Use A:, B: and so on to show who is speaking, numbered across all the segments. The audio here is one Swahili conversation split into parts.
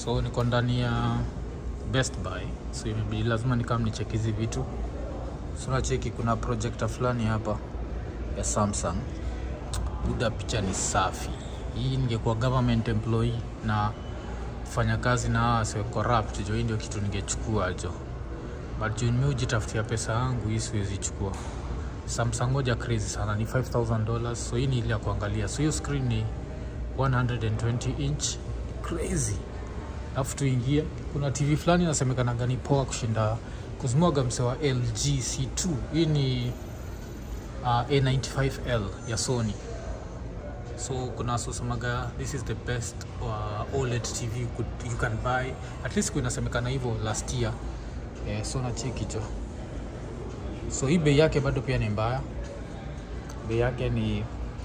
A: so niko ndani ya best buy so imebidi lazima nikam nicheki hizi vitu so nacheki kuna projector fulani hapa ya samsung buda picha ni safi hii ningekuwa government employee na fanya kazi na hawa wasiwe corrupt jo hii ndio kitu ningechukua jo but juu mi hujitafutia pesa yangu hii siwezi chukua samsung moja crazy sana ni 5000 dollars so hii ni ile ya kuangalia so hiyo screen ni 120 inch crazy alafu tuingie kuna tv fulani inasemekanaga ni poa kushinda kuzimwaga mse wa lg c2 hii ni uh, a95l ya sony so kuna wasosemaga this is the best uh, oled tv you, could, you can buy at least kuinasemekana hivyo last year eh, so nacheki jo so hii bei yake bado pia ni mbaya bei yake ni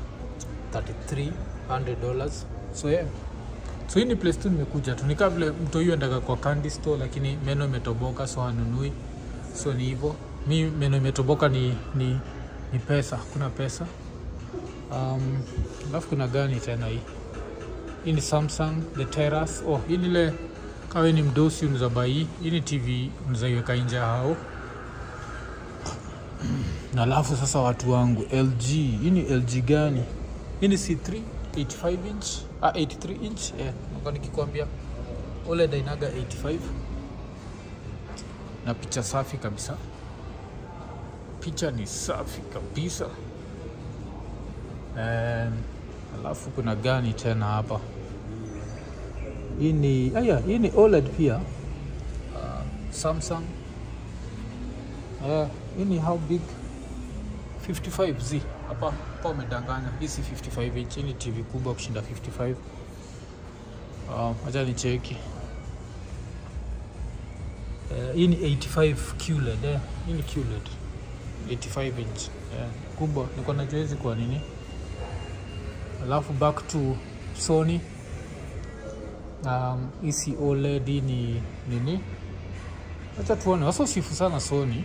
A: 3300 dollars so yeah so hii ni place tu nimekuja tu nikaa vile mtu huyu endaga kwa candy store lakini meno imetoboka so hanunui so ni hivyo mi meno imetoboka ni, ni, ni pesa kuna pesa um, alafu kuna gani tena hii hii ni samsung the terrace oh hii ni ile kawe ni mdosi unaweza bai hii hii ni tv unawezaiweka nje hao na alafu sasa watu wangu lg hii ni lg gani hii ni c3 85 inch ah, 83 inch yeah. nakuwa nikikwambia oled ainaga 85 na picha safi kabisa picha ni safi kabisa And, alafu kuna gani tena hapa hii ni aya hii ni oled pia uh, samsung uh, hii ni how big 55z hapa hapa umedanganya hii si 55 inch hii ni tv kubwa kushinda 55 hacha uh, ni cheki uh, hii ni 85 QLED eh. hii ni QLED 85 inch yeah. kubwa niko najua hizi kwa nini alafu back to sony um, isi oled hii ni nini acha tuone wasosifu sana sony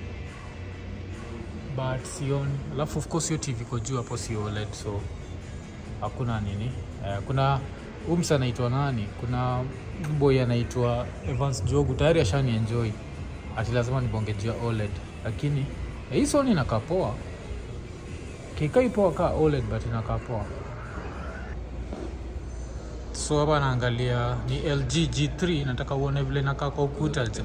A: but sioni alafu of course hiyo tv iko juu hapo si oled so hakuna nini uh, kuna umsa anaitwa nani kuna boy anaitwa evans jogu tayari ashani enjoy ati lazima nibonge juu ya oled lakini eh, hii soni inakaa poa kikai poa kaa oled but inakaa poa so hapa naangalia ni lg g3 nataka uone vile inakaa kwa ukuta je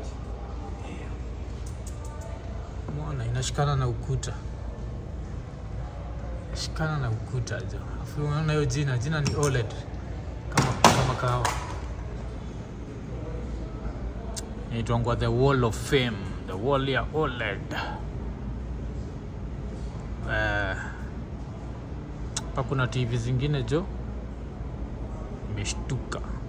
A: mwana inashikana na ukuta shikana na ukuta jo afu unaona hiyo jina jina ni oled kama, kama kawa inaitwangwa the wall of fame the wall ya oled hapa uh, kuna tv zingine jo imeshtuka